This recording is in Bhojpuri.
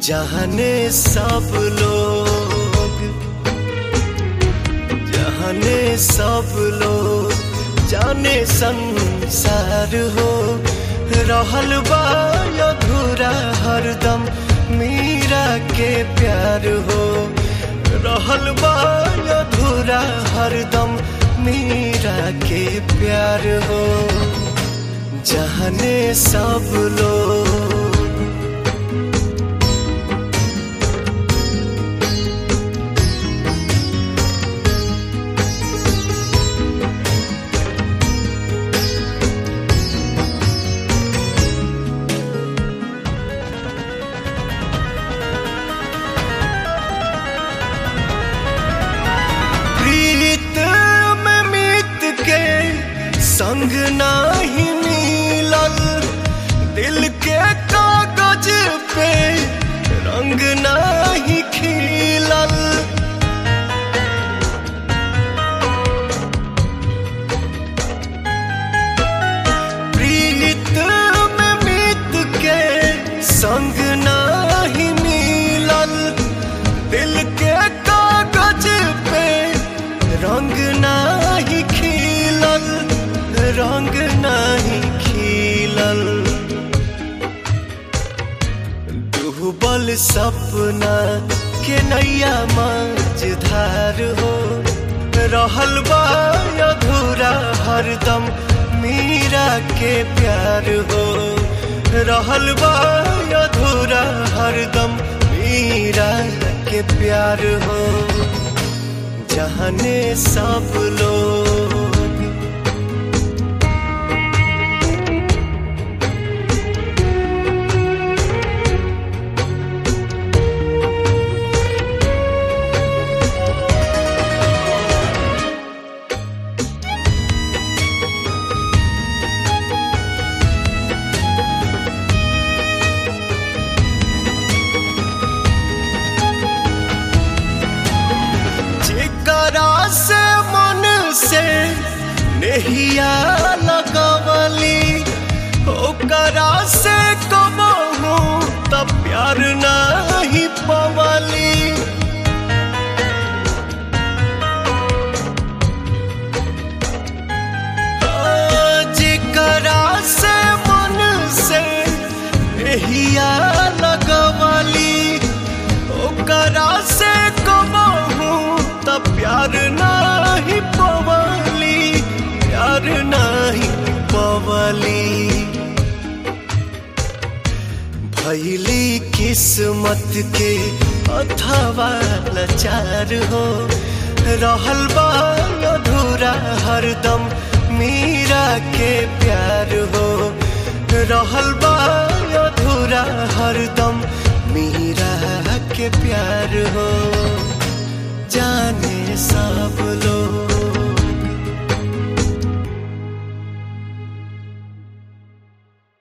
जाने सब लोग जाने सब लोग जाने संसार हो रहल बा अधूरा हरदम मीरा के प्यार हो रहल बा अधूरा हरदम मीरा के प्यार हो जाने सब लोग प्रीत में मीत के संग नाही मिलल दिल के कागज पे रंग नाही खिलल प्रीत में मीत के संग नाही मिलल दिल के कागज पे रंग नाही खिलल रंग नाही खिलल डूबल सपना के नैया मझधार हो रहल बा अधूरा हरदम मीरा के प्यार हो रहल बा अधूरा हरदम मीरा के प्यार हो जाने सब लोग जेकरा से मन से नहिया लगवली ओकरा से कबहू त प्यार नहीं पवली जेकरा से मन से नहिया लगवली ओकरा से कबहू त प्यार नाही पवली प्यार नाही पवली भैली किस्मत के अथवा लाचार हो रहल बा अधूरा हरदम मीरा के प्यार हो रहल बा अधूरा हरदम मीरा के प्यार हो जाने सब लोग